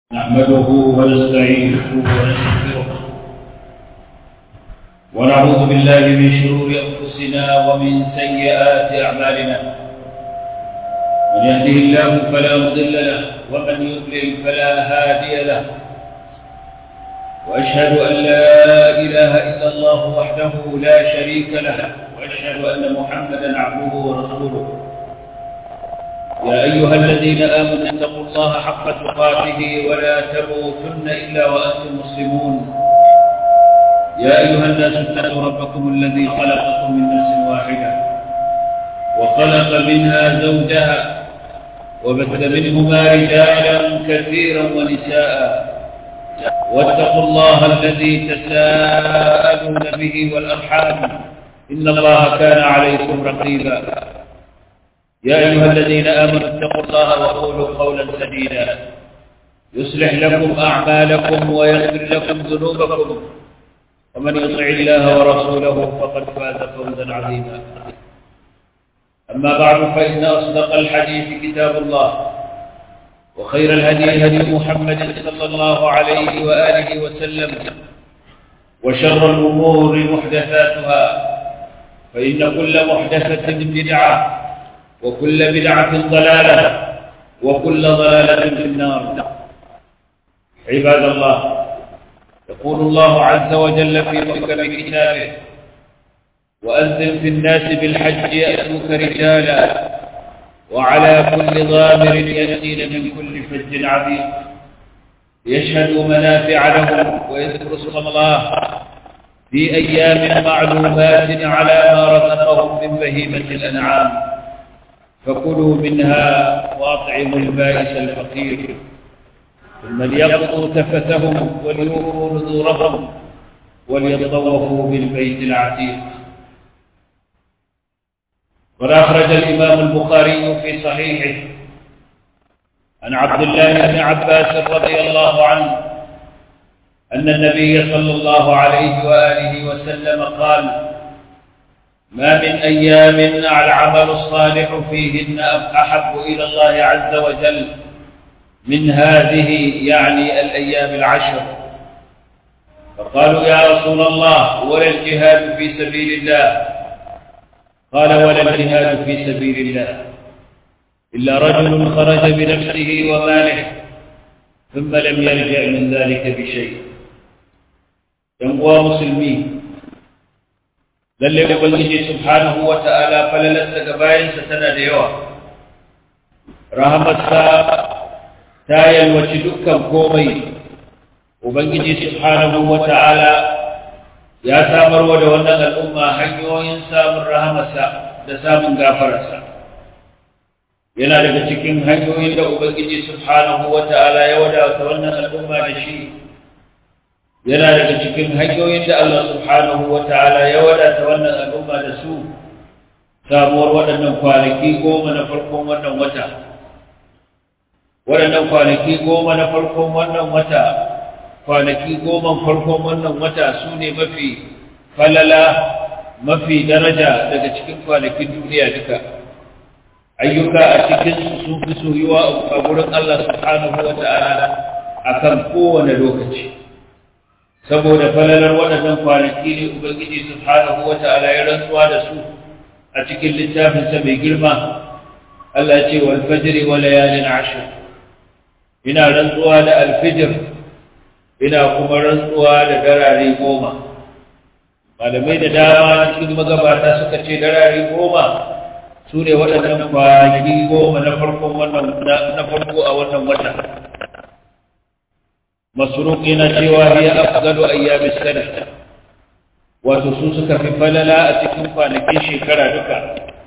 نحمده ونستعينه ونستغفره ونعوذ بالله من شرور أنفسنا ومن سيئات أعمالنا من يهده الله فلا مضل له ومن يضلل فلا هادي له وأشهد أن لا إله إلا الله وحده لا شريك له وأشهد أن محمدا عبده ورسوله يا أيها الذين آمنوا اتقوا الله حق تقاته ولا تموتن إلا وأنتم مسلمون يا أيها الناس اتقوا ربكم الذي خلقكم من نفس واحدة وخلق منها زوجها وبث منهما رجالا كثيرا ونساء واتقوا الله الذي تساءلون به والأرحام إن الله كان عليكم رقيبا يا أيها الذين آمنوا اتقوا الله وقولوا قولا سديدا يصلح لكم أعمالكم ويغفر لكم ذنوبكم ومن يطع الله ورسوله فقد فاز فوزا عظيما أما بعد فإن أصدق الحديث كتاب الله وخير الهدي هدي محمد صلى الله عليه وآله وسلم وشر الأمور محدثاتها فإن كل محدثة بدعة وكل بدعة ضلالة وكل ضلالة في النار عباد الله يقول الله عز وجل في محكم كتابه وأذن في الناس بالحج يأتوك رجالا وعلى كل ضامر يأتين من كل فج عظيم ليشهدوا منافع لهم ويذكروا اسم الله في أيام معلومات على ما رزقهم من بهيمة الأنعام فكلوا منها واطعموا البائس الفقير ثم ليقضوا تفتهم وليوفوا نذورهم وليطوفوا بالبيت العتيق قد أخرج الإمام البخاري في صحيحه عن عبد الله بن عباس رضي الله عنه أن النبي صلى الله عليه وآله وسلم قال ما من أيام العمل الصالح فيهن أحب إلى الله عز وجل من هذه يعني الأيام العشر فقالوا يا رسول الله ولا الجهاد في سبيل الله قال ولا الجهاد في سبيل الله إلا رجل خرج بنفسه وماله ثم لم يرجع من ذلك بشيء ينقوى مسلمين lalle ubangiji subhanahu wata'ala falalarsa ga bayansa tana da yawa rahamarsa ta yalwaci dukkan komai ubangiji subhanahu wata'ala ya samarwa da wannan al'umma hanyoyin samun rahamarsa da samun gafararsa yana daga cikin hanyoyin da ubangiji subhanahu wata'ala ya wadata wannan al'umma da shi yana daga cikin hanyoyin da Allah subhanahu wa ta'ala ya wadata wannan al'umma da su samuwar waɗannan kwanaki goma na farkon wannan wata waɗannan kwanaki goma na farkon wannan wata kwanaki goma farkon wannan wata su ne mafi falala mafi daraja daga cikin kwanakin duniya duka ayyuka a cikin sun fi soyuwa a gurin Allah subhanahu wa ta'ala akan kowane lokaci saboda falalar waɗannan kwanaki ne ubangiji subhanahu wata'ala ya rantsuwa da su a cikin littafinsa mai girma Allah ce wal fajri wa layalin ashr ina rantsuwa da alfijir ina kuma rantsuwa da darare goma malamai da dama cikin magabata suka ce darare goma su ne waɗannan kwanaki goma na farkon wannan na farko a wannan wata masruq yana cewa hiya afdalu ayyamis sana wato su suka fi falala a cikin kwanakin shekara duka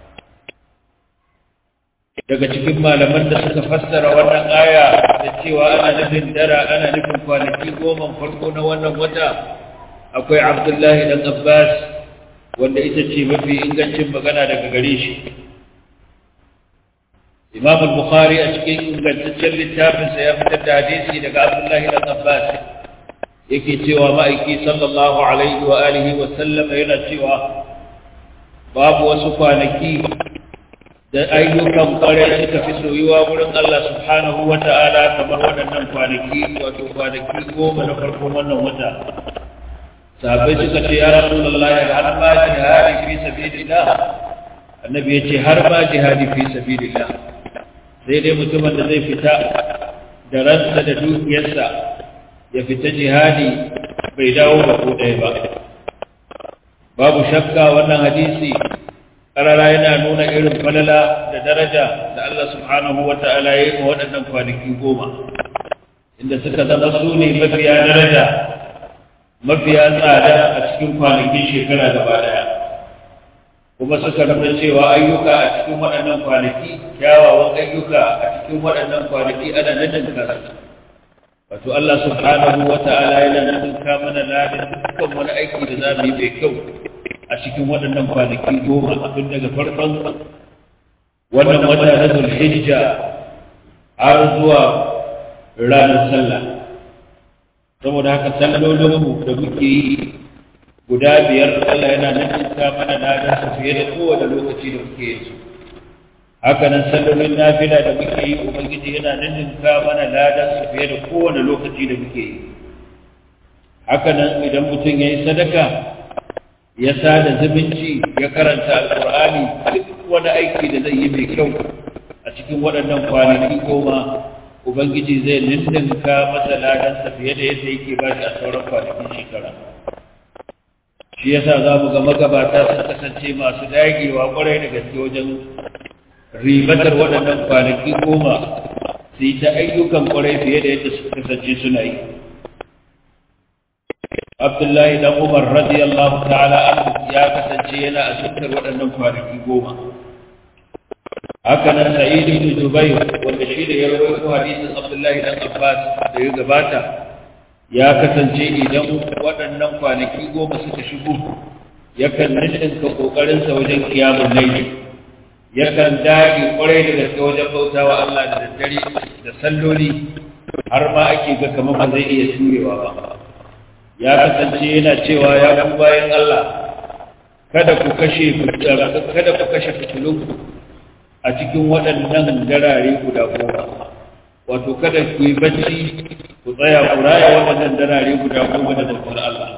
daga cikin malaman da suka fassara wannan aya da cewa ana nufin dara ana nufin kwanaki goma farko na wannan wata akwai abdullahi dan abbas wanda ita ce mafi ingancin magana daga gare shi imam al-bukhari a cikin ingantaccen littafinsa ya fitar da hadisi daga abdullahi dan abbas yake cewa ma'aiki sallallahu alaihi wa alihi wa sallama yana cewa babu wasu kwanaki da ayyukan kwarai suka fi soyuwa wurin Allah subhanahu wa ta'ala kamar waɗannan kwanaki wato kwanaki goma na farkon wannan wata sahabbai suka ce ya rasulullah har ma jihadi fi sabilillah annabi ya ce har ma jihadi fi sabilillah sai dai mutumin da zai fita da ransa da dukiyarsa ya fita jihadi bai dawo da ko ɗaya ba babu shakka wannan hadisi karara yana nuna irin falala da daraja da Allah subhanahu wa ta'ala ya yi wa waɗannan kwanaki goma inda suka zama su ne mafiya daraja mafiya tsada a cikin kwanakin shekara gaba ɗaya kuma suka nuna cewa ayyuka a cikin waɗannan kwanaki kyawawan ayyuka a cikin waɗannan kwanaki ana nadin kasu wato Allah subhanahu wa ta'ala yana nadin mana ladin dukkan wani aiki da za mu yi mai kyau a cikin waɗannan kwanaki goma tun daga farkon wannan wata na zulhijja har zuwa ranar sallah saboda haka sallolinmu da muke yi guda biyar Allah yana nanninka mana ladan su fiye da kowane lokaci da muke yin su haka nan sallolin nafila da muke yi ubangiji yana nanninka mana ladan su fiye da kowane lokaci da muke yi haka nan idan mutum ya yi sadaka ya sada zumunci ya karanta alkur'ani duk wani aiki da zai yi mai kyau a cikin waɗannan kwanaki goma ubangiji zai ninninka masa ladansa fiye da yadda yake ba shi a sauran kwanakin shekara shi yasa za mu ga magabata sun kasance masu dagewa kwarai da gaske wajen ribatar waɗannan kwanaki goma su yi ta ayyukan kwarai fiye da yadda suka kasance suna yi Abdullahi dan Umar radiyallahu ta'ala anhu ya kasance yana a cikin waɗannan kwanaki goma. Haka nan Sa'id ibn Jubayr wanda shi da ya rawaito hadisin Abdullahi dan Abbas da ya gabata ya kasance idan waɗannan kwanaki goma suka shigo yakan ninka kokarin sa wajen kiyamun layli yakan dage kwarai da gaske wajen bautawa Allah da daddare da salloli har ma ake ga kamar ba zai iya turewa ba ya kasance yana cewa ya ku bayan Allah kada ku kashe kada ku kashe fitilunku a cikin waɗannan darare guda goma wato kada ku yi bacci ku tsaya ku raya waɗannan darare guda goma da bautar Allah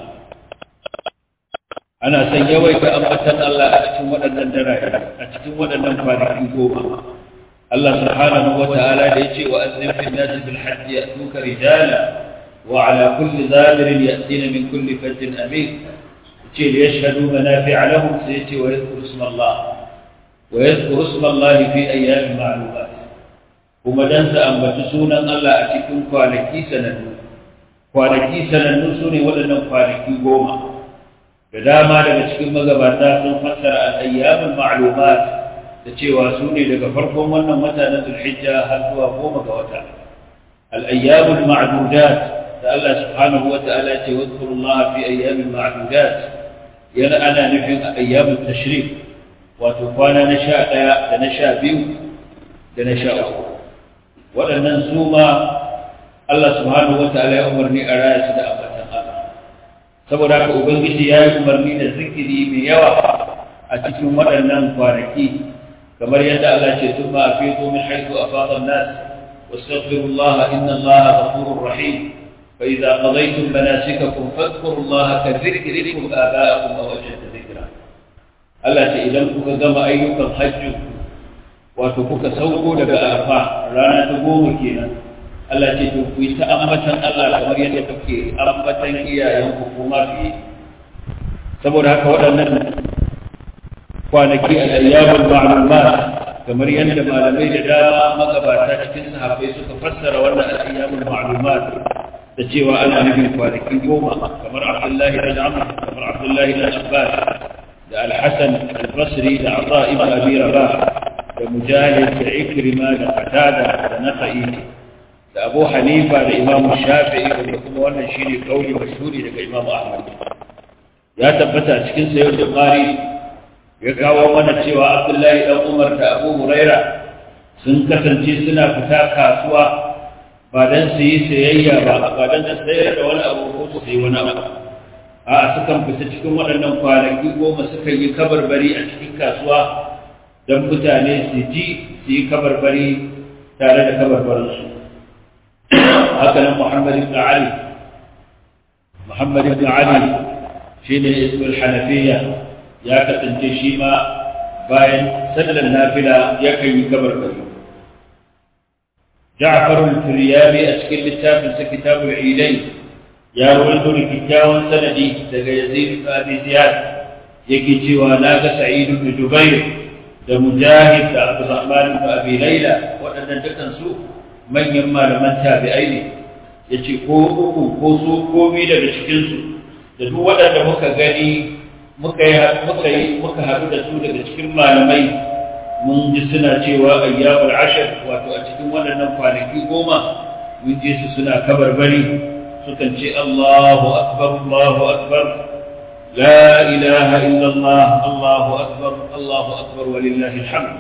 ana son yawaita ambatan Allah a cikin waɗannan darare a cikin waɗannan kwanaki goma Allah subhanahu wa ta'ala da yace wa azzim fil nas bil hajj ya'tuka rijala وعلى كل ذابر يأتين من كل فج أمين ليشهدوا منافع لهم سيتي ويذكر اسم الله ويذكر اسم الله في أيام معلومات kuma dan su ambaci sunan Allah a cikin kwanaki sanannu kwanaki sanannu su ne waɗannan kwanaki goma da dama daga cikin magabata sun fassara al-ayyamul ma'lumat da cewa su ne daga farkon wannan wata na Zulhijja har zuwa goma ga wata al-ayyamul ma'dudat da Allah subhanahu wa ta'ala ce wadkurullah fi ayyamin ma'dudat yana ana nufin ayyamut tashrik wato kwana na sha ɗaya da na sha biyu da na sha uku waɗannan su ma Allah subhanahu wa ta'ala ya umarni a raya su da ambatan Allah saboda haka ubangiji ya yi umarni da zikiri mai yawa a cikin waɗannan kwanaki kamar yadda Allah ce tun ma a fito min haitu a fadon nas واستغفروا الله إن الله غفور رحيم فإذا قضيتم مناسككم فاذكروا الله كذكركم آباءكم أو أشد ذكرا Allah ce idan kuka gama ayyukan hajji wato kuka sauko daga arfa rana ta goma kenan Allah ce to ku yi ta ambatan Allah kamar yadda kuke ambatan iyayenku kuma fiye saboda haka waɗannan kwanaki al-ayyamul ma'lumat kamar yadda malamai da dama magabata cikin sahabbai suka fassara wannan al-ayyamul ma'lumat da cewa ana nufin kwanaki goma kamar Abdullahi bin Amr kamar Abdullahi bin Abbas da Al-Hasan Al-Basri da Ata ibn Abi Rabah da Mujahid da Ikrima da Qatada da Nasa'i da Abu Hanifa da Imam Shafi'i da kuma wannan shine kauli mashhuri daga Imam Ahmad ya tabbata cikin sayyid Bukhari ya kawo mana cewa Abdullahi dan Umar da Abu Huraira sun kasance suna fita kasuwa ba dan su yi sayayya ba ba dan su sayar da wani abu ko su sayi wani abu a sukan fita cikin waɗannan kwanaki goma sukan yi kabarbari a cikin kasuwa don mutane su ji su yi kabarbari tare da kabarbarinsu haka nan muhammad ibn ali muhammad ibn ali shi ne ismul hanafiya ya kasance shi ma bayan sallar nafila yakan yi kabarbari جعفر الفريابي أشكل للتافل كتاب العيدين يا ولد لكتاوى سندي دقى يزيد بن أبي زياد يكي جواناك سعيد بن جبير da mujahid da abdurrahman ibn abi laila waɗannan dukan su manyan malaman tabi'ai ne yace ko uku ko su ko bi daga cikin su da duk waɗanda muka gani muka yi muka yi muka haɗu da su daga cikin malamai mun ji suna cewa ayyamul ashar wato a cikin waɗannan kwanaki goma mun ji su suna kabarbari sukan ce Allahu akbar Allahu akbar لا إله إلا الله الله أكبر الله أكبر ولله الحمد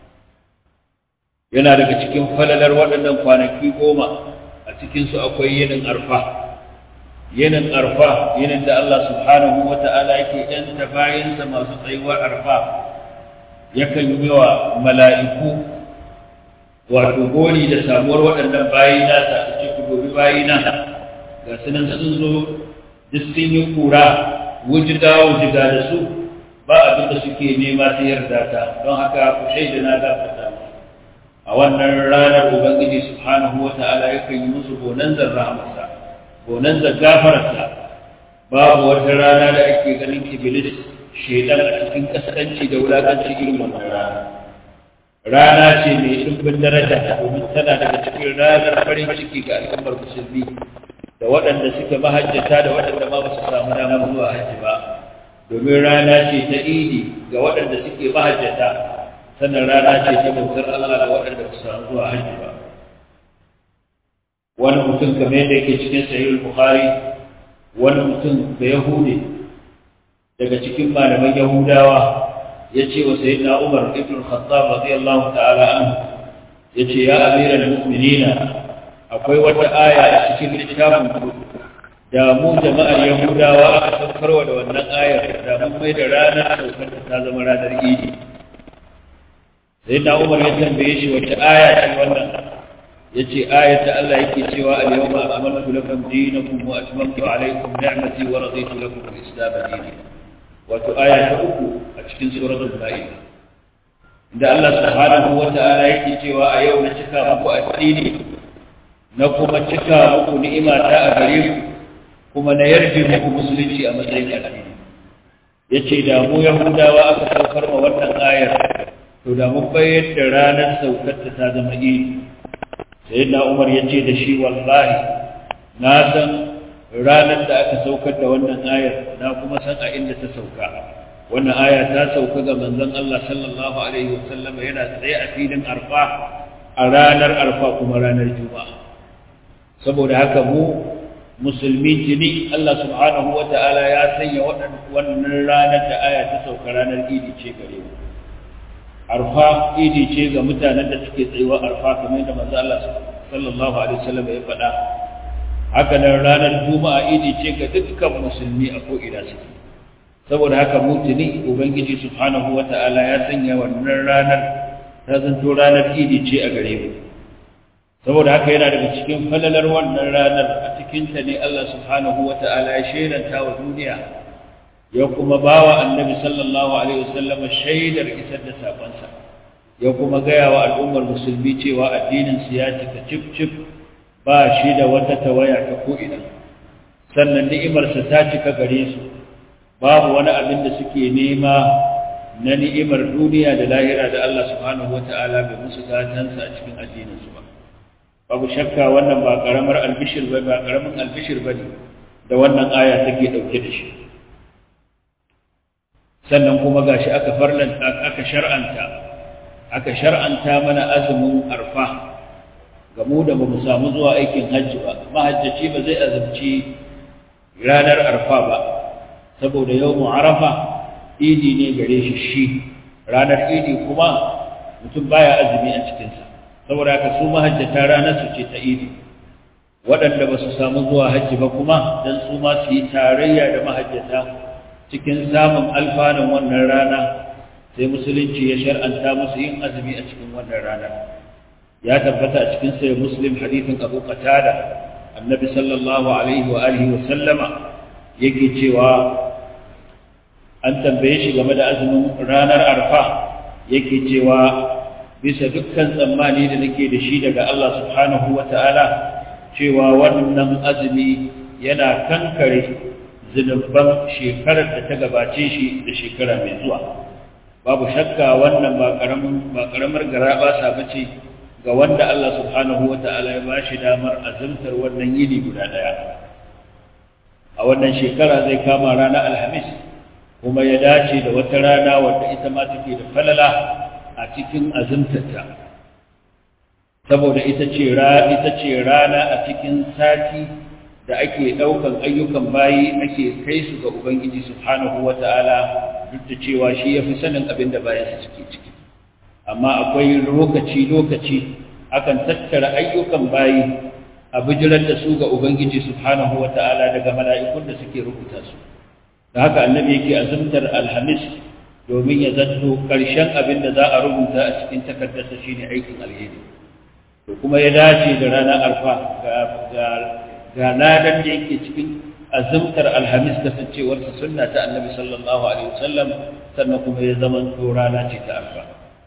yana daga cikin falalar waɗannan kwanaki goma a cikinsu akwai yinin arfa yinin arfa yinin da Allah subhanahu wa ta'ala yake ‘yanta bayansa masu tsayuwar arfa yakan yi wa mala'iku wato gori da samuwar waɗannan bayi nasa a cikin gobe bayi na ga sunan sun zo duk sun yi kura wujida wujida da su ba abin da suke nema sai yarda ta don haka ku shaida na gafarta a wannan ranar ubangiji subhanahu wata'ala yakan yi musu bonanzar rahmarsa bonanzar gafararsa babu wata rana da ake ganin iblis shaidan a cikin kaskanci da wulakanci irin wannan rana rana ce mai dimbin daraja domin tana daga cikin ranar farin ciki ga al'ummar musulmi da waɗanda suke mahajjata da waɗanda ma ba su samu damar zuwa hajji ba domin rana ce ta idi ga waɗanda suke mahajjata sannan rana ce ta bautar Allah ga waɗanda ba su samu zuwa hajji ba wani mutum kamar yadda yake cikin sahih bukhari wani mutum da yahudi daga cikin malaman yahudawa ya ce wa sayyidina umar ibn khattab radiyallahu ta'ala anhu ya ce ya amiral mu'minina akwai wata aya a cikin littafin ku da mu jama'ar yahudawa aka saukarwa da wannan ayar da mun mai da ranar saukar ta zama ranar idi sai na umar ya tambaye shi wata aya ce wannan ya ce ayar da Allah yake cewa al yawma akmaltu lakum dinakum wa atmamtu alaykum ni'mati wa raditu lakum al-islam dinan wato aya ta uku a cikin suratul ma'idah da Allah subhanahu wa ta'ala yake cewa a yau na cika muku addini na kuma cika muku ni'ima ta a gare ku kuma na yarje muku musulunci a matsayin addini yace da mu yahudawa aka saukar ma wannan ayar to da mun bayar da ranar saukar ta zama idi sayyidina umar yace da shi wallahi na san ranar da aka saukar da wannan ayar na kuma san a inda ta sauka wannan aya ta sauka ga manzon Allah sallallahu alaihi wasallam yana tsaye a filin arfa a ranar arfa kuma ranar juma'a saboda haka mu musulmi tuni Allah subhanahu wa ta'ala ya sanya wannan ranar da aya ta sauka ranar idi ce gare mu arfa idi ce ga mutanen da suke tsayuwa arfa kamar da manzo Allah sallallahu alaihi wasallam ya faɗa haka nan ranar juma'a idi ce ga dukkan musulmi a ko ina suke saboda haka mu tuni ubangiji subhanahu wa ta'ala ya sanya wannan ranar ta zanto ranar idi ce a gare mu saboda haka yana daga cikin falalar wannan ranar a cikinta ne Allah subhanahu wa ta'ala ya shaidanta wa duniya ya kuma ba wa annabi sallallahu alaihi wasallam shaidar isar da sakonsa ya kuma gaya wa al'ummar musulmi cewa addinin su ya cika cif cif ba shi da wata tawaya ta ko'ina sannan ni'imarsa ta cika gare su babu wani abin da suke nema na ni'imar duniya da lahira da Allah subhanahu wa ta'ala bai musu gatansa a cikin addininsu ba babu shakka wannan ba karamar albishir ba ba karamin albishir bane da wannan aya take dauke da shi sannan kuma gashi aka farlan aka shar'anta aka shar'anta mana azumin arfa ga mu da bamu samu zuwa aikin hajji ba mahajjaci ba zai azumci ranar arfa ba saboda yawmu arafa idi ne gare shi shi ranar idi kuma mutum baya azumi a cikinsa saboda haka su mahajjata ranar su ce ta idi waɗanda ba su samu zuwa hajji ba kuma don su ma su yi tarayya da mahajjata cikin samun alfanun wannan rana sai musulunci ya shar'anta musu yin azumi a cikin wannan rana ya tabbata a cikin sai muslim hadithin abu qatada annabi sallallahu alaihi wa alihi wa sallama yake cewa an tambaye shi game da azumin ranar arfa yake cewa bisa dukkan tsammani da nake da shi daga Allah subhanahu wa ta'ala cewa wannan azumi yana kankare zunubban shekarar da ta gabace shi da shekara mai zuwa babu shakka wannan ba karamar garaba sa bace ga wanda Allah subhanahu wata'ala ya bashi damar azumtar wannan yini guda daya a wannan shekara zai kama ranar alhamis kuma ya dace da wata rana wadda ita ma take da falala a cikin azumtarta saboda ita ce ita ce rana a cikin sati da ake ɗaukan ayyukan bayi ake kai su ga Ubangiji subhanahu wa ta'ala duk da cewa shi ya fi sanin abin da bayansa suke ciki. Amma akwai lokaci-lokaci akan tattara ayyukan bayi a bijirar da su ga Ubangiji subhanahu wa ta'ala daga mala'ikun da suke rubuta su. Da haka annabi yake azumtar Alhamis domin ya zanto ƙarshen abin da za a rubuta a cikin takardarsa shine aikin alheri. To kuma ya dace da ranar arfa ga ga ladan da yake cikin azumtar alhamis kasancewarsa sunna ta annabi sallallahu alaihi wasallam sannan kuma ya zama to rana ce ta arfa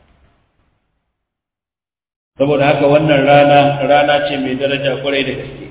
saboda haka wannan rana rana ce mai daraja kwarai da gaske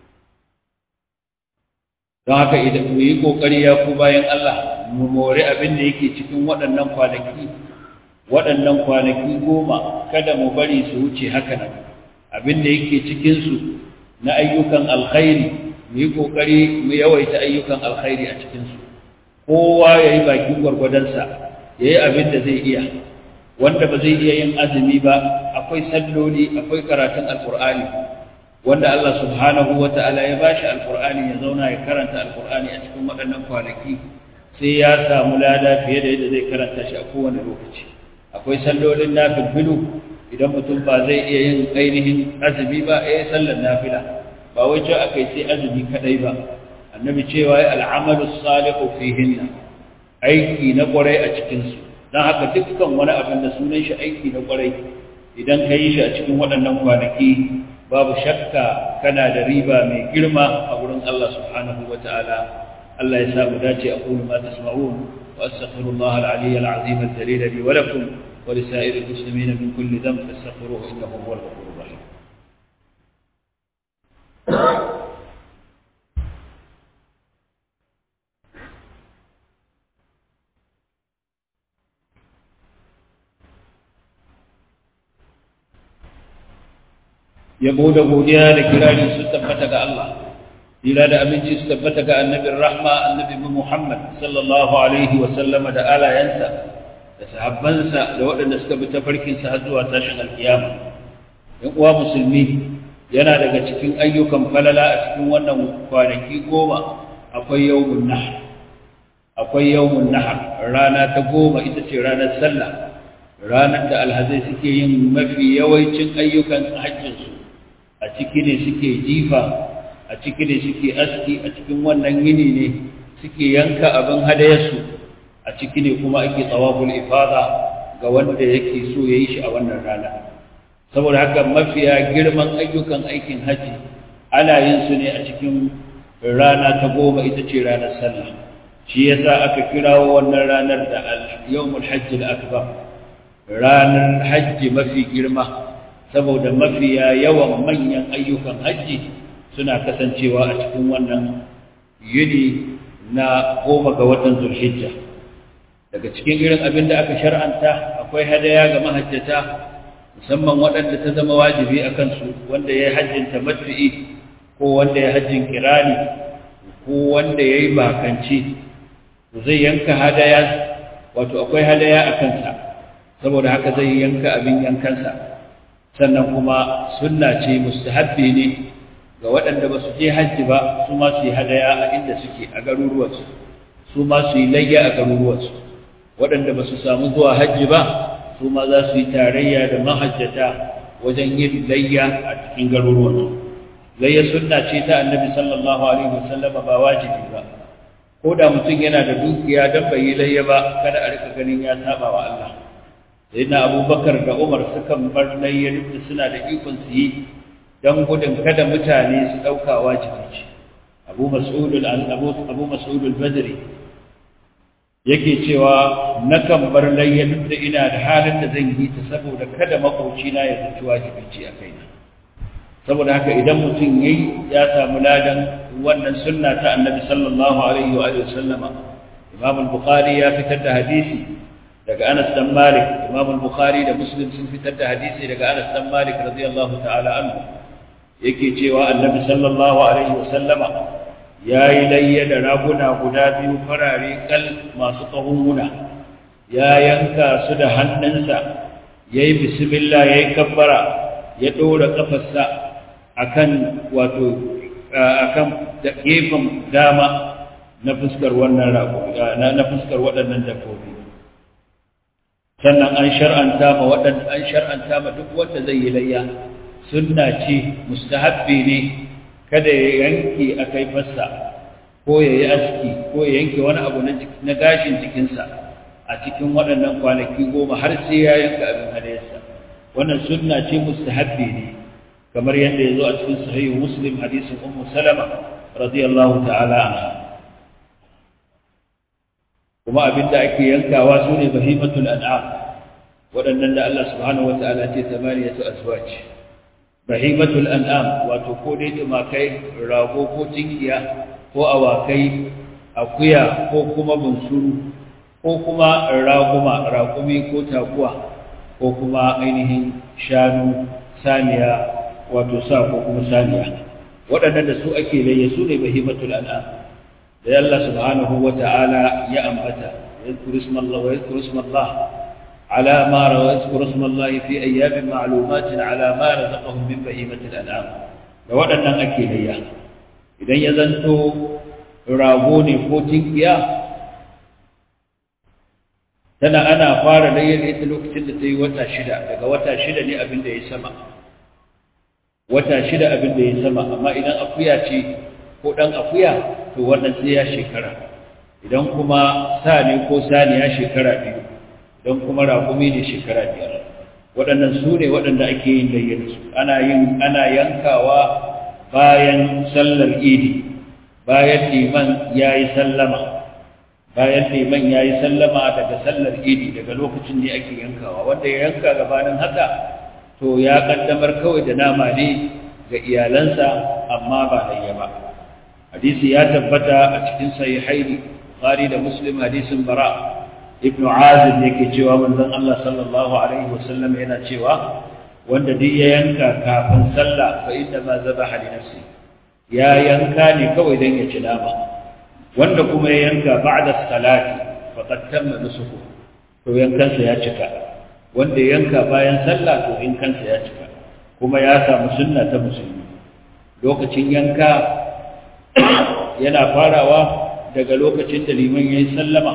don haka idan mu yi kokari ya ku bayan Allah mu more abin da yake cikin waɗannan kwanaki waɗannan kwanaki goma kada mu bari su wuce haka nan abin da yake cikin su na ayyukan alkhairi mu yi kokari mu yawaita ayyukan alkhairi a cikin su kowa yayi bakin gwargwadonsa yayi abin da zai iya wanda ba zai iya yin azumi ba akwai salloli akwai karatun alqur'ani wanda Allah subhanahu wata'ala ya bashi alqur'ani ya zauna ya karanta alqur'ani a cikin waɗannan kwanaki sai ya samu lada fiye da yadda zai karanta shi a kowane lokaci akwai sallolin nafilfilu idan mutum ba zai iya yin ainihin azumi ba ya sallar nafila ba wai ce aka yi sai azumi kadai ba annabi cewa ya al'amalu salihu fihinna aiki na kwarai a cikinsu don haka dukkan wani abin da sunan shi aiki na kwarai idan ka yi shi a cikin waɗannan kwanaki babu shakka kana da riba mai girma a wurin Allah subhanahu wa ta'ala Allah ya sa mu dace a kuma ma tasma'un wa astaghfirullah al-aliyyal azim al-jalil li wa lakum ولسائر المسلمين من كل ذنب فاستغفروه انه هو الغفور الرحيم yabo da godiya da kirari su tabbata ga Allah Dira da aminci su tabbata ga annabin rahma annabi Muhammad sallallahu alaihi wa sallama da alayansa da sahabbansa da waɗanda suka bi tafarkinsa har zuwa tashin alkiyama ‘yan uwa musulmi yana daga cikin ayyukan falala a cikin wannan kwanaki goma akwai yawmun nahar akwai yawmun nahar rana ta goma ita ce ranar sallah ranar da alhazai suke yin mafi yawancin ayyukan hajjinsu a ciki ne suke jifa a ciki ne suke aski a cikin wannan yini ne suke yanka abin hadayarsu a ciki ne kuma ake tsawabul ifada ga wanda yake so ya yi shi a wannan rana saboda haka mafiya girman ayyukan aikin haji ana yin su ne a cikin rana ta goma ita ce ranar sallah shi yasa aka kirawo wannan ranar da yawmul hajji akbar ranar hajji mafi girma saboda mafiya yawan manyan ayyukan hajji suna kasancewa a cikin wannan yini na goma ga watan zulhijja daga cikin irin abin da aka shar'anta akwai hadaya ga mahajjata musamman waɗanda ta zama wajibi a kansu wanda ya yi hajjin tamattu'i ko wanda ya hajjin kirani ko wanda ya yi bakanci zai yanka hadaya wato akwai hadaya a kansa saboda haka zai yanka abin yankansa sannan kuma sunna ce mustahabbi ne ga waɗanda ba su je hajji ba su ma su yi hadaya a inda suke a garuruwansu su ma su yi layya a garuruwansu waɗanda ba su samu zuwa hajji ba su ma za su yi tarayya da mahajjata wajen yin layya a cikin garuruwansu layya sunna ce ta annabi sallallahu alaihi wasallam ba wajibi ba ko da mutum yana da dukiya don bai yi layya ba kada a rika ganin ya saba wa Allah sai na abubakar da umar sukan bar layya duk da suna da ikon su yi don gudun kada mutane su ɗauka wajibi ce abu mas'udul abu mas'udul badri yake cewa nakan bar layya duk da ina da halin da zan yi ta saboda kada makaucina ya zaci wajibi ce a kaina saboda haka idan mutum yayi ya samu ladan wannan sunna ta annabi sallallahu alaihi wa alihi wasallama imam al-bukhari ya fitar da hadisi daga Anas dan Malik imam al-bukhari da muslim sun fitar da hadisi daga Anas dan Malik radiyallahu ta'ala anhu yake cewa annabi sallallahu alaihi wasallama yayi layya da raguna guda biyu farare kal masu tsahunguna ya yanka su da hannunsa yayi bismillah yayi kabbara ya dora kafarsa akan wato akan gefen dama na fuskar wannan rago na fuskar waɗannan dabbobi sannan an shar'anta ma waɗanda an shar'anta ma duk wanda zai yi layya sunna ce mustahabbi ne kada ya yanke akai fassa ko ya yi aski ko ya yanke wani abu na gashin jikinsa a cikin waɗannan kwanaki goma har sai ya yanka abin hadayarsa wannan sunna ce mustahabbi ne kamar yadda ya zo a cikin sahihu muslim hadisin ummu salama radiyallahu ta'ala anha kuma abinda ake yankawa su ne bahimatul an'am waɗannan da Allah subhanahu wata'ala ce tamaniyatu azwaj bahimatul an'am wato ko dai tumakai rago ko tinkiya ko awakai akuya ko kuma bunsuru ko kuma raguma raƙumi ko taguwa ko kuma ainihin shanu saniya wato sa ko kuma saniya waɗannan da su ake layya su ne bahimatul an'am da Allah subhanahu wa ta'ala ya ambata yadhkuru ismallah wa yadhkuru ismallah ala ma rawa yadhkuru ismallah fi ayyamin ma'lumatin ala ma razaqahum min bahimatil an'am da waɗannan ake layya idan ya zanto rago ne ko tinkiya tana ana fara layya ita lokacin da ta yi wata shida daga wata shida ne abin da ya sama wata shida abin da ya sama amma idan akuya ce ko ɗan akuya to wannan sai ya shekara idan kuma sa ne ko saniya shekara biyu idan kuma raƙumi ne shekara biyar waɗannan su ne waɗanda ake yin layyar su ana yin ana yankawa bayan sallar idi bayan liman ya yi sallama bayan liman ya yi sallama daga sallar idi daga lokacin ne ake yankawa wanda ya yanka gabanin haka to ya kaddamar kawai da nama ne ga iyalansa amma ba layya ba hadisi ya tabbata a cikin sahihaini bukhari da muslim hadisin bara ibn azib yake cewa manzon Allah sallallahu alaihi wasallam yana cewa wanda duk ya yanka kafin sallah fa inna ma zabaha li nafsi ya yanka ne kawai dan ya ci nama wanda kuma ya yanka ba'da salati faqad tamma nusuku to yankansa ya cika wanda ya yanka bayan sallah to yankansa ya cika kuma ya samu sunna ta musulmi lokacin yanka yana farawa daga lokacin da liman ya yi sallama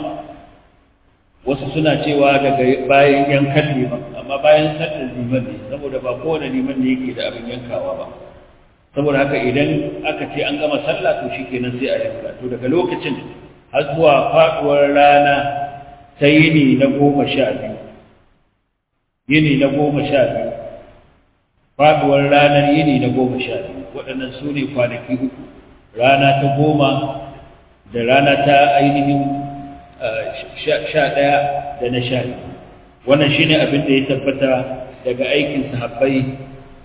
wasu suna cewa daga bayan yankan liman amma bayan sallar liman ne saboda ba kowane liman ne yake da abin yankawa ba saboda haka idan aka ce an gama sallah to shi kenan sai a yanka to daga lokacin har zuwa faduwar rana ta yini na goma sha biyu yini na goma sha biyu faduwar ranar yini na goma sha biyu waɗannan su ne kwanaki uku rana ta goma da rana ta ainihin sha ɗaya da na sha biyu wannan shi ne abin da ya tabbata daga aikin sahabbai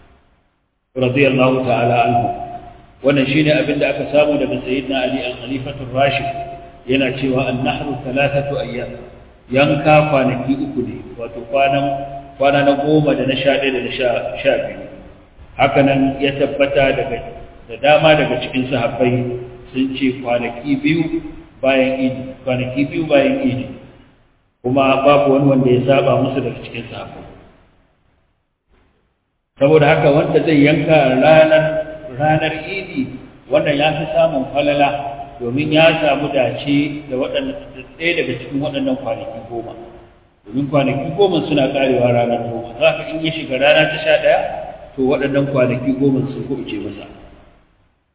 radiyallahu ta'ala anhu wannan shi ne abin da aka samu daga sayyidina ali al-khalifatul rashid yana cewa an-nahru thalathatu ayyam yanka kwanaki uku ne wato kwanan kwana na goma da na sha ɗaya da na sha biyu hakanan ya tabbata daga da dama daga cikin sahabbai sun ce kwanaki biyu bayan idi kwanaki biyu bayan idi kuma babu wani wanda ya saba musu daga cikin sahabbai saboda haka wanda zai yanka ranar ranar idi wannan ya fi samun falala domin ya samu dace da ɗaya daga cikin waɗannan kwanaki goma domin kwanaki goma suna karewa ranar goma za ka in ya shiga rana ta sha ɗaya to waɗannan kwanaki goma sun kuɓuce masa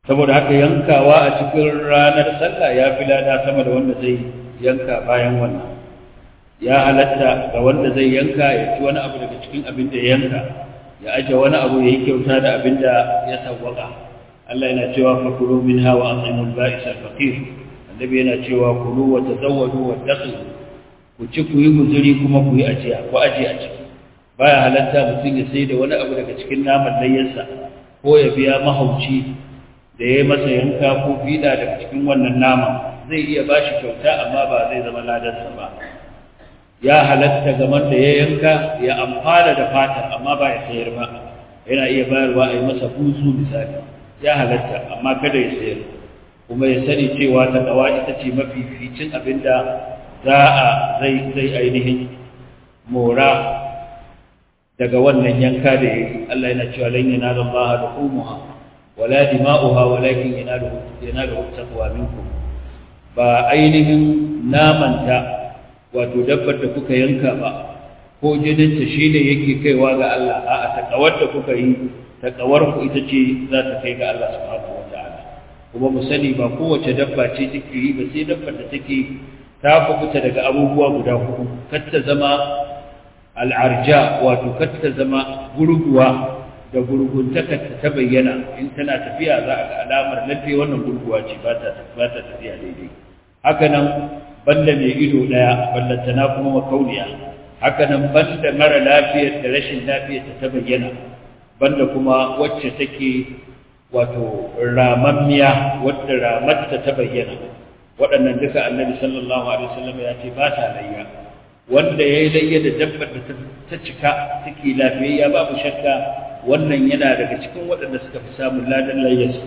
saboda haka yankawa a cikin ranar sallah ya fi lada sama da wanda zai yanka bayan wannan ya halatta ga wanda zai yanka ya ci wani abu daga cikin abin da ya yanka ya aje wani abu ya yi kyauta da abin da ya sawwaka Allah yana cewa fa kulu minha wa at'imul ba'is al-faqir annabi yana cewa kulu wa tazawwadu wa taqu ku ci ku yi guzuri kuma ku yi ajiya ku aje a ciki baya halatta mutum ya sai da wani abu daga cikin naman layyarsa ko ya biya mahauci da ya yi masa yanka ko fiɗa daga cikin wannan nama zai iya ba shi kyauta amma ba zai zama ladarsa ba ya halatta gaman da ya yanka ya amfana da fatar amma ba ya sayar ba yana iya bayarwa a yi masa buzu misali ya halatta amma kada ya sayar kuma ya sani cewa ta kawa ita ce mafificin abin da za a zai zai ainihin mora daga wannan yanka da ya yi Allah yana cewa lan yanala Allah da umuha wala dima'uha walakin yanaluhu yanaluhu taqwa minkum ba ainihin namanta wato dabbar da kuka yanka ba ko jininta shine yake kaiwa ga Allah a'a takawar da kuka yi takawar ku ita ce za ta kai ga Allah subhanahu wataala kuma mu sani ba kowace dabba ce take yi ba sai dabbar da take ta kubuta daga abubuwa guda hudu kar ta zama al'arja wato kar ta zama gurguwa da gurguntakarta ta bayyana in tana tafiya za a ga alamar lalle wannan gurguwa ce ba ta tafiya daidai haka nan banda mai ido daya ballantana kuma makauniya haka nan banda mara lafiyar da rashin lafiyar ta bayyana banda kuma wacce take wato ramammiya wadda ramarta ta bayyana waɗannan duka annabi sallallahu alaihi wasallam ya ce ba ta layya wanda ya yi layya da dabbar da ta cika take lafiyayya babu shakka wannan yana daga cikin waɗanda suka fi samun ladan layyarsu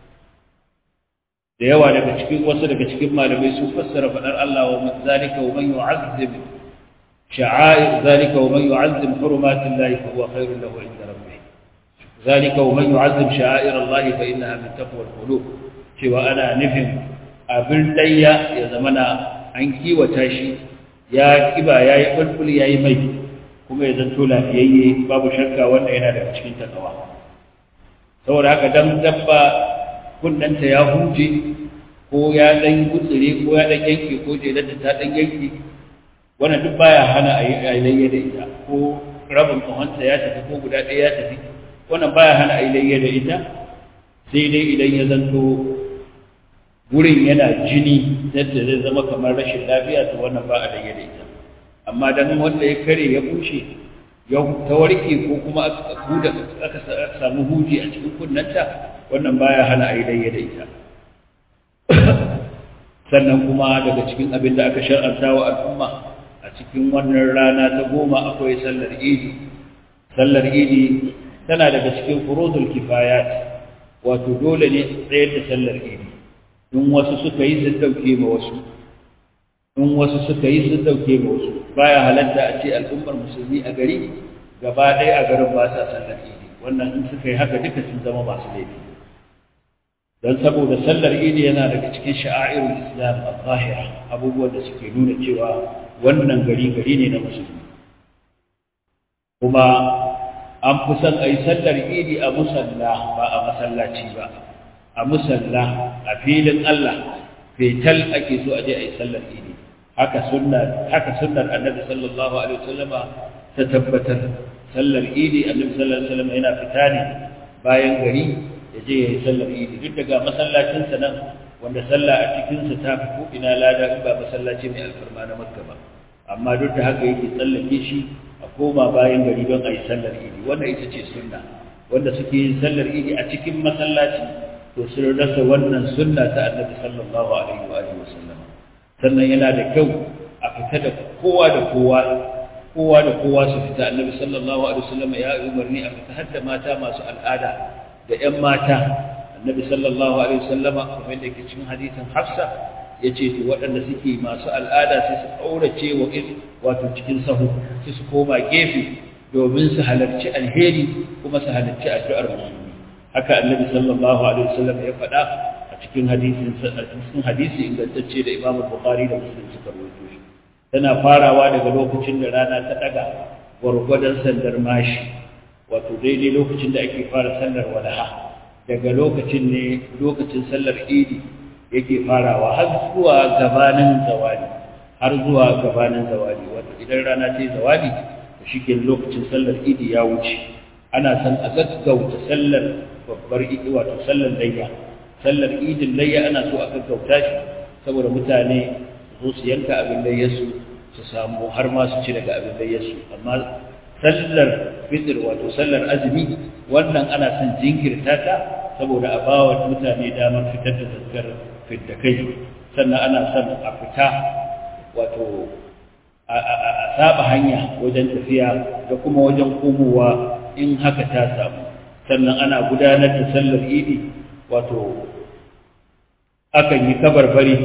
da yawa daga cikin wasu daga cikin malamai su fassara faɗar Allah wa zalika wa man yu'azzim sha'air zalika wa man yu'azzim hurumatin lahi fa huwa khairun lahu inda rabbih zalika wa man yu'azzim sha'air Allah fa innaha min taqwa al-qulub cewa ana nufin abin layya ya zamana an kiwata shi ya kiba yayi bulbul yayi mai kuma ya zanto lafiyayye babu shakka wanda yana daga cikin takawa saboda haka dan dabba kunnanta ya huje ko ya dan gutsire ko ya dan yanke ko jelarta ta dan yanke wannan duk baya hana a yi layya da ita ko rabin tsohonta ya tafi ko guda ɗaya ya tafi wannan baya hana a yi layya da ita sai dai idan ya zanto gurin yana jini yadda zai zama kamar rashin lafiya to wannan ba a layya da ita amma dan wanda ya kare ya bushe ya ta warke ko kuma aka huda aka samu huji a cikin kunnanta wannan baya hana ayi dai da ita sannan kuma daga cikin abin da aka shar'anta wa al'umma a cikin wannan rana ta goma akwai sallar idi sallar idi tana daga cikin furudul kifayat wato dole ne tsayar da sallar idi in wasu suka yi sun dauke ma wasu in wasu suka yi sun dauke ma wasu baya halatta a ce al'ummar musulmi a gari gaba ɗaya a garin ba sa sallar idi wannan in suka yi haka duka sun zama masu laifi don saboda sallar idi yana daga cikin sha'airul islam a zahira abubuwan da suke nuna cewa wannan gari gari ne na musulmi kuma an fi son a yi sallar idi a musalla ba a masallaci ba a musalla a filin allah fetal ake so a je a yi sallar idi haka sunnar haka sunnar annabi sallallahu alaihi wasallama ta tabbatar sallar idi annabi sallallahu alaihi wasallam yana fita ne bayan gari ya je ya yi sallar idi duk daga masallacin sa nan wanda sallah a cikin sa ta fi ko ina lada in ba masallaci mai alfarma na makka ba amma duk da haka yake tsallake shi a koma bayan gari don a yi sallar idi wannan ita ce sunna wanda suke yin sallar idi a cikin masallaci to sun rasa wannan sunna ta annabi sallallahu alaihi wa alihi wasallam sannan yana da kyau a fita da kowa da kowa kowa da kowa su fita annabi sallallahu alaihi wasallam ya umarni a fita har da mata masu al'ada da ƴan mata annabi sallallahu alaihi wasallama kamar da yake cikin hadisin Hafsa yace to waɗanda suke masu al'ada sai su kaurace wa wato cikin sahu sai su koma gefe domin su halarci alheri kuma su halarci addu'ar musulmi haka annabi sallallahu alaihi wasallam ya faɗa a cikin hadisin cikin hadisi ingantacce da Imam Bukhari da Muslim suka rawaito shi tana farawa daga lokacin da rana ta daga gwargwadon sandar mashi wato daidai lokacin da ake fara sallar walaha daga lokacin ne lokacin sallar idi yake farawa har zuwa gabanin zawali har zuwa gabanin zawali wato idan rana ta yi zawali to shike lokacin sallar idi ya wuce ana san a gaggauta sallar babbar idi wato sallar layya sallar idin layya ana so a gaggauta shi saboda mutane su su yanka abin layyarsu su samu har ma su ci daga abin layyarsu amma sallar fitr wato sallar azumi wannan ana son jinkirta ta saboda a bawa mutane damar fitar da zakkar fiddakai sannan ana son a fita wato a saba hanya wajen tafiya da kuma wajen komowa in haka ta samu sannan ana gudanar da sallar idi wato akan yi kabarbari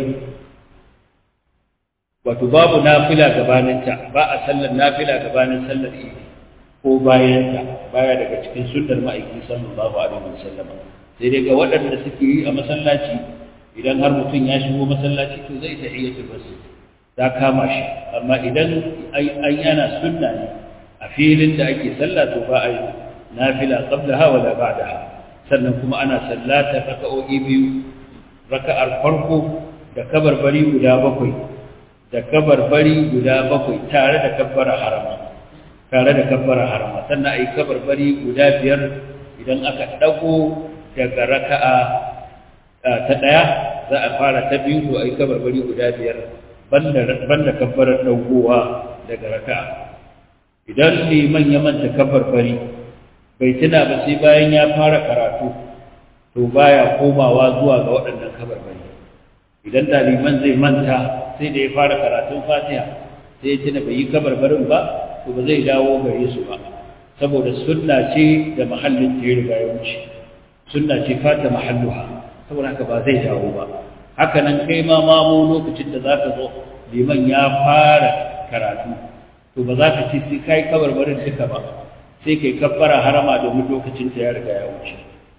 wato babu nafila gabaninta ba a sallar nafila gabanin sallar idi ko bayanta baya daga cikin sunnar ma'aiki sallallahu alaihi wasallam sai dai ga waɗanda suke yi a masallaci idan har mutum ya shigo masallaci to zai tahiyatul masjid ta kama shi amma idan an yana sunna ne a filin da ake sallah to ba a yi nafila qablaha wala ba'daha sannan kuma ana sallata raka'o'i biyu raka'ar farko da kabarbari guda bakwai da kabarbari guda bakwai tare da kabbara harama tare da kabbara harama sannan ayi kabarbari guda biyar idan aka dago daga raka'a ta daya za a fara ta biyu to ayi kabarbari guda biyar banda banda kabbarar dagowa daga raka'a idan liman ya manta kabarbari bai tuna ba sai bayan ya fara karatu to baya komawa zuwa ga waɗannan kabarbari idan daliman zai manta sai da ya fara karatun fatiha sai ya tuna bai yi kabarbarin ba to ba zai dawo gare su ba saboda sunna ce da mahallin ta ya riga ya wuce sunna ce fata mahalluha saboda haka ba zai dawo ba haka nan kai ma mamu lokacin da za ka zo liman ya fara karatu to ba za ka ce sai kai kabarbarin duka ba sai kai kabbara harama domin lokacin ta ya riga ya wuce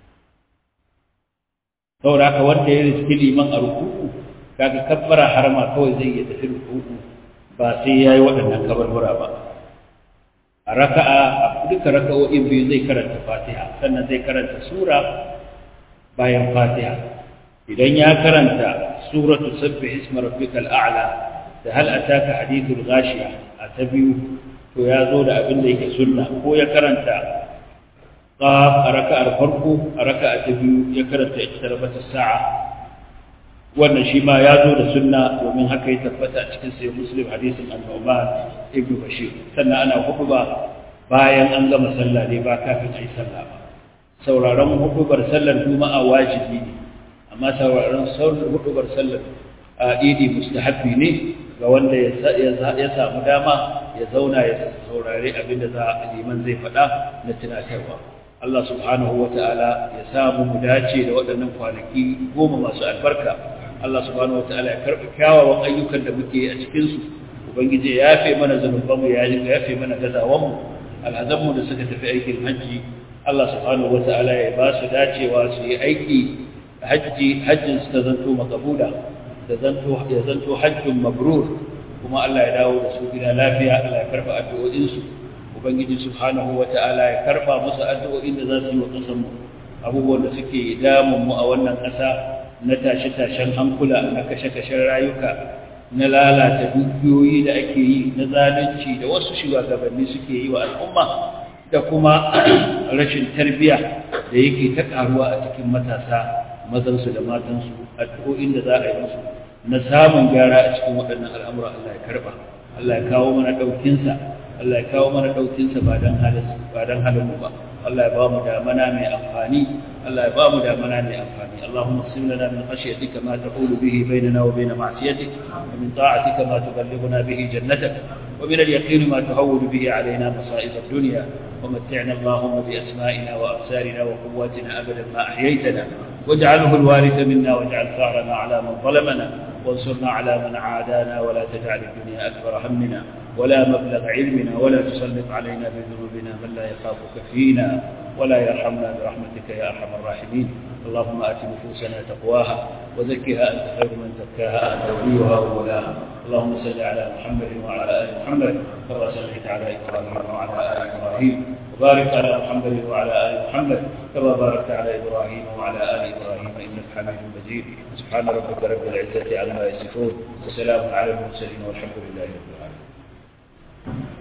saboda haka wanda ya riski liman a ruku'u kaga kabbara harama kawai zai iya tafi ruku'u ba sai yayi waɗannan kabarbura ba a raka'a a duka raka'o'in biyu zai karanta Fatiha sannan zai karanta sura bayan Fatiha idan ya karanta suratu sabbih isma rabbikal a'la da hal ataka hadithul ghashiya a ta biyu to ya zo da abin da yake sunna ko ya karanta qaf a raka'ar farko a raka'a ta biyu ya karanta iqtarabat as-sa'a wannan shi ma ya zo da sunna domin haka ya tabbata a cikin sai muslim hadisin al-Nu'man ibn Bashir sannan ana hutuba bayan an gama sallah ne ba kafin ai sallah ba sauraron hutubar sallar juma'a wajibi ne amma sauraron hutubar sallar idi mustahabbi ne ga wanda ya samu dama ya zauna ya saurari abinda za a liman zai faɗa na tunatarwa Allah subhanahu wa ta'ala ya samu mu dace da waɗannan kwanaki goma masu albarka Allah subhanahu wa ta'ala ya karɓi kyawawan ayyukan da muke a cikinsu ubangiji ya yafe mana zanubanmu ya yafe mana gazawanmu alhazanmu da suka tafi aikin hajji Allah subhanahu wa ta'ala ya ba su dacewa su yi aiki hajji hajjin su ta zanto makabula da zanto ya zanto hajjin mabrur kuma Allah ya dawo da su gida lafiya Allah ya karba addu'o'insu ubangiji subhanahu wata'ala ya karba musu addu'o'in da za su yi wa ƙasar mu abubuwan da suke damun mu a wannan ƙasa na tashe-tashen hankula na kashe-kashen rayuka na lalata dukiyoyi da ake yi na zalunci da wasu shugabanni suke yi wa al'umma da kuma rashin tarbiya da yake ta karuwa a cikin matasa mazansu da matansu addu'o'in da za a yi musu na samun gyara a cikin waɗannan al'amura Allah ya karɓa Allah ya kawo mana ɗaukinsa Allah ya kawo mana ɗaukinsa ba don halin ba don halin mu ba Allah ya ba mu damana mai amfani Allah ya ba mu damana mai amfani Allahumma qsim lana min khashyatika ma taqulu bihi bainana wa bain ma'siyatik wa min ta'atika ma tuballighuna bihi jannatak wa min al-yaqin ma tuhawwinu bihi alaina masa'ib ad-dunya ومتعنا اللهم بأسمائنا وأبصارنا وقواتنا أبدا ما أحييتنا واجعله الوارث منا واجعل ثارنا على من ظلمنا وانصرنا على من عادانا ولا تجعل الدنيا أكبر همنا ولا مبلغ علمنا ولا تسلط علينا بذنوبنا من لا يخافك فينا ولا يرحمنا برحمتك يا أرحم الراحمين اللهم آت نفوسنا تقواها وزكها أنت خير من زكاها أنت وليها وولاها اللهم صل على محمد وعلى آل محمد كما صليت على إبراهيم وعلى آل إبراهيم وبارك على محمد وعلى ال محمد كما باركت على ابراهيم وعلى ال ابراهيم انك حميد مجيد سبحان ربك رب العزه عما يصفون وسلام على المرسلين والحمد لله رب العالمين